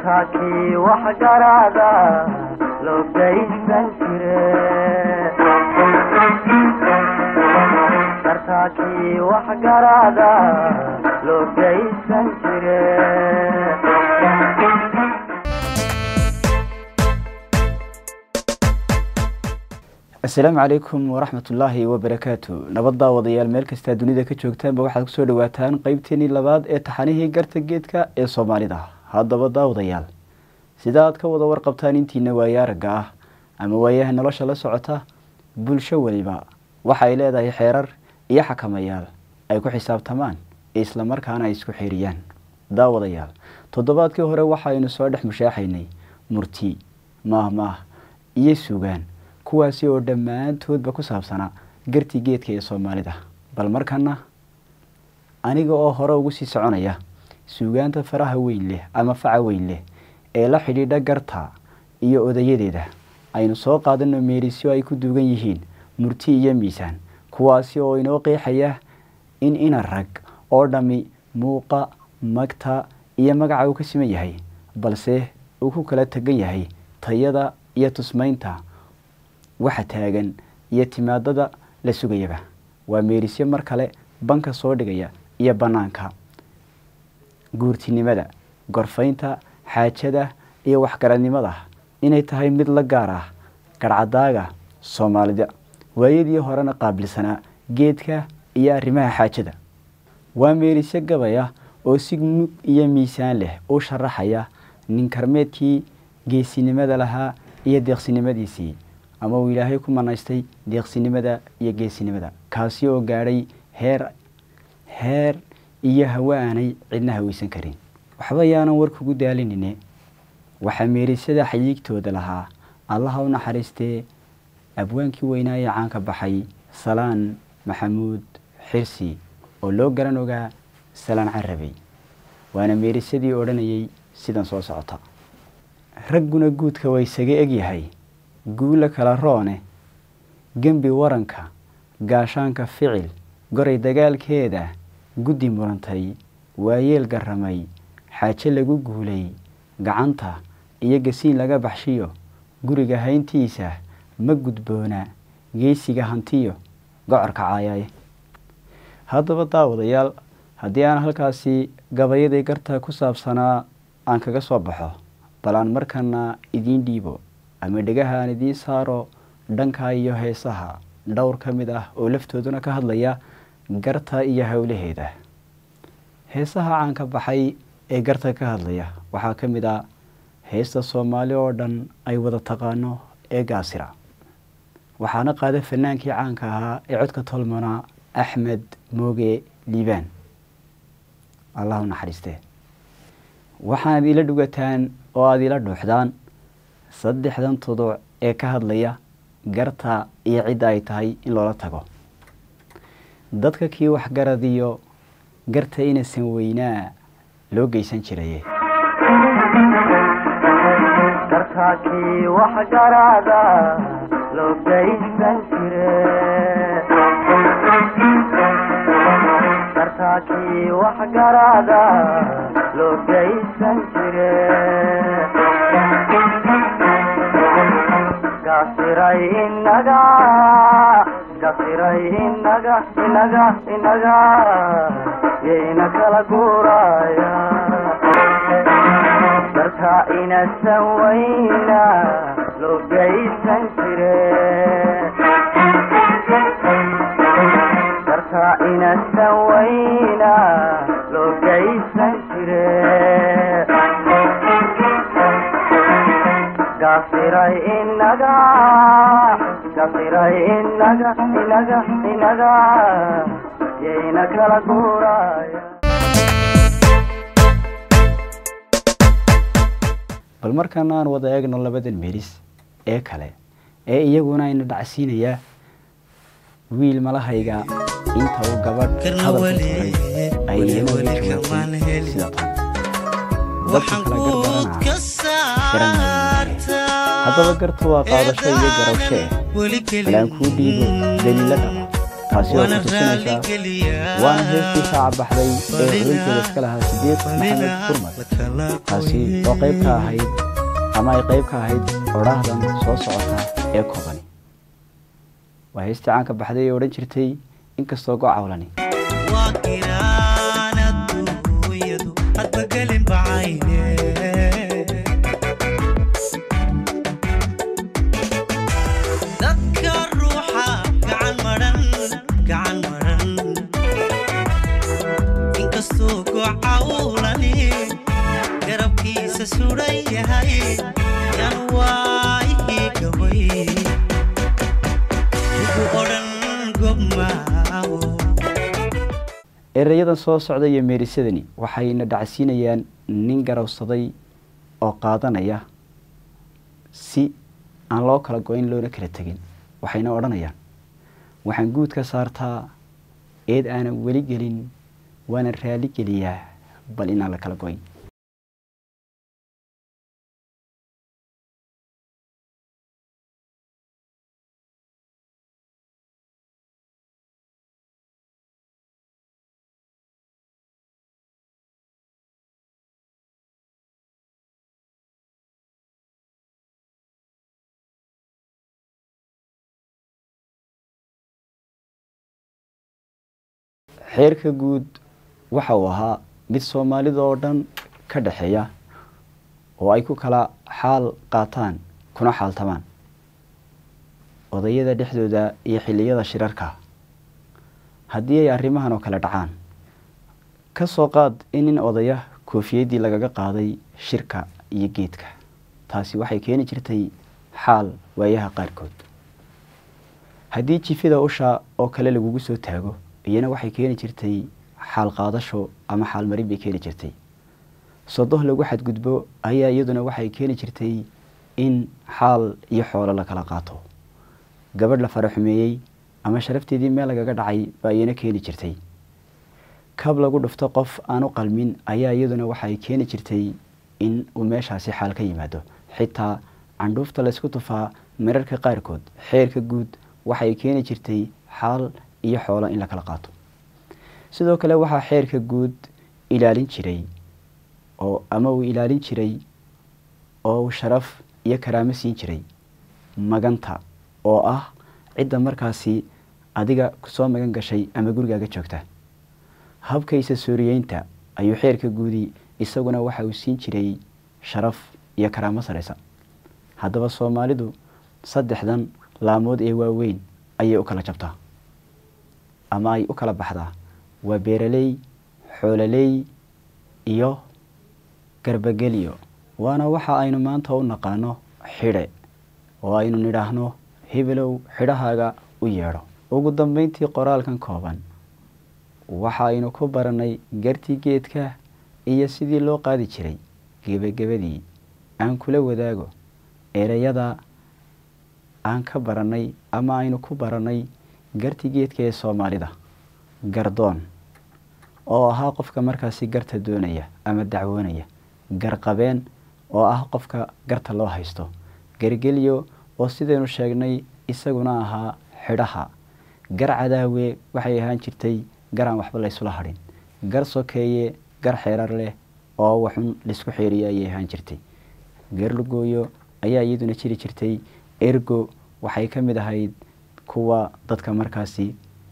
dartaakii wax garaada loo gaysan jire dartaakii wax garaada loo gaysan jire asalaamu calaykum waraxmat ullaahi wabarakaatu nabad daawadayaal meel kastaa dunida ka joogtaanba waxaad kusoo dhawaataan qeybteenii labaad ee taxanihii garta geedka ee soomaalida haddaba daawadayaal sida aad ka wada warqabtaan intiina waaye aragga ah ama waayaha nolosha la socota bulsho weliba waxa ay leedahay xeerar iyo xakamayaal ay ku xisaabtamaan islamarkaana ay isku xiriyaan daawadayaal toddobaadkii hore waxaynu soo dhex mushaaxaynay murti maahmaah iyo sugaan kuwaasi oo dhammaantoodba ku saabsanaa gartii geedka ee soomaalida bal markana aniga oo hore ugu sii soconaya suugaanta faraha weyn leh ama faca weyn leh ee la xidhiidha garta iyo odayadeeda aynu soo qaadano meerisyo ay ku duugan yihiin murti iyo miisaan kuwaasi oo inoo qeexaya in ina rag oo dhammi muuqa magta iyo magaca uu ka siman yahay balse uu ku kala tegan yahay tayada iyo tusmaynta waxa taagan iyo timaadada la sugayaba waa meerisyo mar kale banka soo dhigaya iyo bannaanka guurtinimada gorfaynta xaajada iyo waxgaradnimada inay tahay mid la gaar ah garhcadaaga soomaalida waayadii horena qaabilsanaa geedka iyo arrimaha xaajada waa meerisyo gabaya oo si mug iyo miisaan leh u sharaxaya nin karmeedkii geesinimada lahaa iyo deeqsinimadiisii ama uu ilaahay ku manaystay deeqsinimada iyo geesinimada kaasi oo gaadhay heer heer iyo hawe aanay cidna haweysan karin waxba yaanan warkugu daalinine waxaa meerisyada xayiigtooda lahaa allaha u naxariistee abwaankii weynaa ee caanka baxay salaan maxamuud xirsi oo loo garan ogaa salaan carabey waana meerisyadii odhanayay sidan soo socota ragguna guudka waa isaga egyahay guula kala roone gembi waranka gaashaanka ficil goray dagaalkeeda guddi murantay waayeel garramay xaaje lagu guulay gacanta iyo gasiin laga baxshiyo guriga hayntiisa ma gudboona geysiga hantiyo gocorka caayaye haddaba daawadayaal haddii aan halkaasi gabayadii garta ku saabsanaa aan kaga soo baxo bal aan markana idiin dhiibo ama dhegaha aan idiin saaro dhanka iyo heesaha dhowr ka mid ah oo laftooduna ka hadlaya garta iyo howlaheeda heesaha caanka baxay ee garta ka hadlaya waxaa ka mid ah heesta soomaali oo dhan ay wada taqaano ee gaasira waxaana qaada fanaankii caanka ahaa ee codka tolmana axmed mooge liibaan allah u naxariistee waxaanad ila dhugataan oo aada ila dhuuxdaan saddexdan tuduc ee ka hadlaya garta iyo cidda ay tahay in loola tago dadka kii waxgaradiyo garta inasan weynaa loo geysan jiraye dartaakii wax garaada loo gaysan jire dartaakii wax garaada loo gaysan jire gasiray inaga gasiray inaga inaga inaga yayna kala guuraya darka inasan weyna loo gaysan jire darka inasan weyna loo gaysan jire gasiray inaga gasiray inaga inaga inaga yayna kala guuraya bal markaana aan wada eegno labadan meeris ee kale ee iyaguna ayna dhacsiinayaa wiil malahayga inta uu gabadh hadalka turay ay iyana jawaabtay sida tan dadka kala garbaranaa haddaba garta waa qaadasho iyo garawshe eh balaan kuu dhiibo daliila dhaba taasi oo ku tusinaysaa waana heestii shaaca baxday ee xulinteeda iska lahaa sidiiq maxamed furmad taasi oo qayb ka ahayd ama ay qayb ka ahayd odhaahdan soo socota ee koobani waa heestii caanka baxday ee odhan jirtay inkastoo go cawlani waa inaan adduunyadu hadba gelin bacayne dadka ruuxa gacan maran gacan maran inkastuu gocawlani garabkiisa suran yahay yan waayii gabay ugu odhan gobmaawo erayadan soo socda iyo meerisadani waxayna dhacsiinayaan nin garowsaday oo qaadanaya si aan loo kala go-in loona kala tegin waxayna odhanayaan waxaan guud ka saartaa eed aanan weli gelin waana raali geliyaa bal inaan la kala go-in xeerka guud waxa uu ahaa mid soomaalida oo dhan ka dhexeeya oo ay ku kala xaal qaataan kuna xaaltamaan odayada dhexdooda iyo xilliyada shirarka haddii ay arrimahan oo kale dhacaan ka soo qaad in nin odaya koofiyaddii lagaga qaaday shirka iyo geedka taasi waxay keeni jirtay xaal waayaha qaarkood haddii jifida usha oo kale lagugu soo taago iyana waxay keeni jirtay xaal qaadasho ama xaal marin bay keeni jirtay sodoh lagu xadgudbo ayaa iyaduna waxay keeni jirtay in xaal iyo xoolo la kala qaato gabadh la fara xumeeyey ama sharafteedii meel lagaga dhacay baa iyana keeni jirtay kab lagu dhufto qof aan u qalmin ayaa iyaduna waxay keeni jirtay in uu meeshaasi xaal ka yimaado xitaa candhuufta laysku tufaa mararka qaarkood xeerka guud waxay keeni jirtay xaal iyo xoolo in la kala qaato sidoo kale waxaa xeerka guud ilaalin jiray oo ama uu ilaalin jiray oo uu sharaf iyo karaamo siin jiray maganta oo ah cidda markaasi adiga kusoo magan gashay ama gurigaaga joogta habkaysa sooriyeynta ayuu xeerka guudi isaguna waxa uu siin jiray sharaf iyo karaamo sareysa haddaba soomaalidu saddexdan laamood ee waaweyn ayay u kala jabtaa ama ay u kala baxdaa waa beeraley xoololey iyo garbageliyo waana waxa aynu maanta u naqaano xidhe oo aynu nidhaahno hebelow xidhahaaga u yeedho ugu dambeyntii qoraalkan kooban waxa aynu ku baranay gartii geedka iyo sidii loo qaadi jiray gebagabadii aan kula wadaago ereyada aan ka baranay ama aynu ku baranay gartii geedka ee soomaalida gardoon oo ahaa qofka markaasi garta doonaya ama dacwoonaya garqabeen oo ah qofka garta loo haysto gargelyo oo sidaynu sheegnay isaguna ahaa xidhaha gar cadaawe waxay ahaan jirtay gar aan waxba laysula hadhin gar sokeeye gar xeerar leh oo waxun laisku xeeriyo ayay ahaan jirtay garlugooyo ayaa iyaduna jiri jirtay ergo waxay ka mid ahayd kuwa dadka markaasi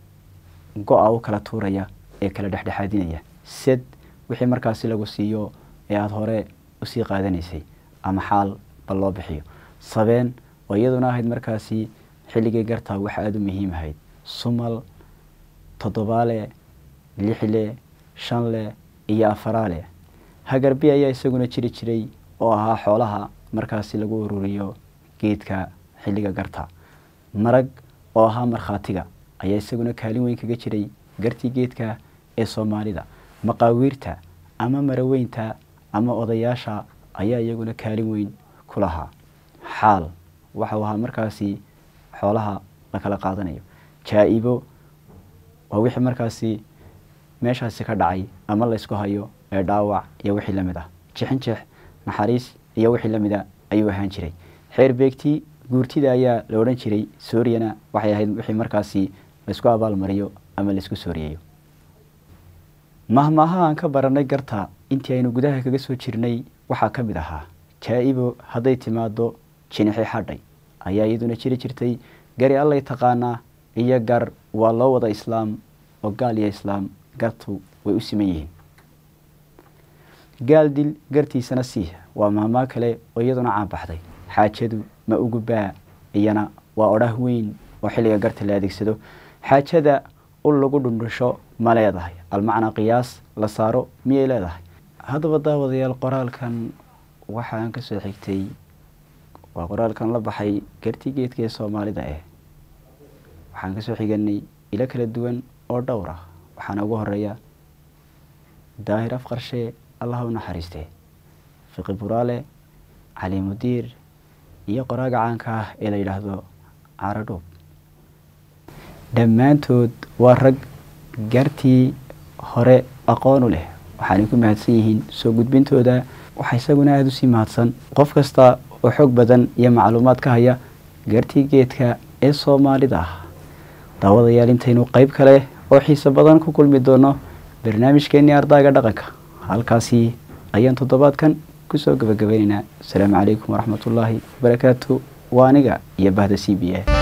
go-a u kala tuuraya ee kala dhexdhexaadinaya sed wixii markaasi lagu siiyo ee aada hore usii qaadanaysay ama xaal bal loo bixiyo sabeen oo iyaduna ahayd markaasi xilligii gartaa wax aada u muhiim ahayd sumal toddobaale lixle shanle iyo afaraale hagarbi ayaa isaguna jiri jiray oo ahaa xoolaha markaasi lagu ururiyo geedka xilliga garta marag oo ahaa markhaatiga ayaa isaguna kaalin weyn kaga jiray gartii geedka ee soomaalida maqaawiirta ama maraweynta ama odayaasha ayaa iyaguna kaalin weyn ku lahaa xaal waxau ahaa markaasi xoolaha la kala qaadanayo jaa-ibo waa wixii markaasi meeshaasi ka dhacay ama laysku hayo ee dhaawac iyo wixii lamid ah jixin jeex naxariis iyo wixii lamid a ayuu ahaan jiray xeer beegtii guurtida ayaa la odhan jiray suuriyana waxay ahayd wixii markaasi laysku abaalmariyo ama laysku sooriyeeyo mahmaaha aan ka baranay garta intii aynu gudaha kaga soo jirnay waxaa ka mid ahaa jaa-ibo hadday timaado jinixi xadhay ayaa iyaduna jiri jirtay gari allay taqaanaa iyo gar waa loo wada islaam oo gaal iyo islaam gartu way u siman yihiin gaal dil gartiisana sii waa mahmaa kale oo iyaduna caanbaxday xaajadu ma ugu baa iyana waa odhah weyn oo xilliga garta la adeegsado xaajada ul lagu dhundhusho ma leedahay almacnaa qiyaas la saaro miyay leedahay haddaba daawadayaal qoraalkan waxaan ka soo xigtay waa qoraalkan la baxay gartii geedka ee soomaalida eh waxaan kasoo xiganay ilo kala duwan oo dhowr ah waxaana ugu horeeya daahir afqarshe allah u naxariistee fiqi buraale cali mudiir iyo qoraaga caanka ah ee la yidhaahdo caradhuub dhammaantood waa rag gartii hore aqoonu leh waxaanay ku mahadsan yihiin soo gudbintooda waxaa isaguna aada usii mahadsan qof kasta oo xoog badan iyo macluumaad ka haya gartii geedka ee soomaalida ah daawadayaal intaynu qeyb kale oo xiiso badan ku kulmi doono barnaamijkeenii ardaaga dhaqanka halkaasi ayaan toddobaadkan kusoo gabagabaynaynaa asalaamu calaykum waraxmatullaahi wabarakaatu waa aniga iyo bahda c b a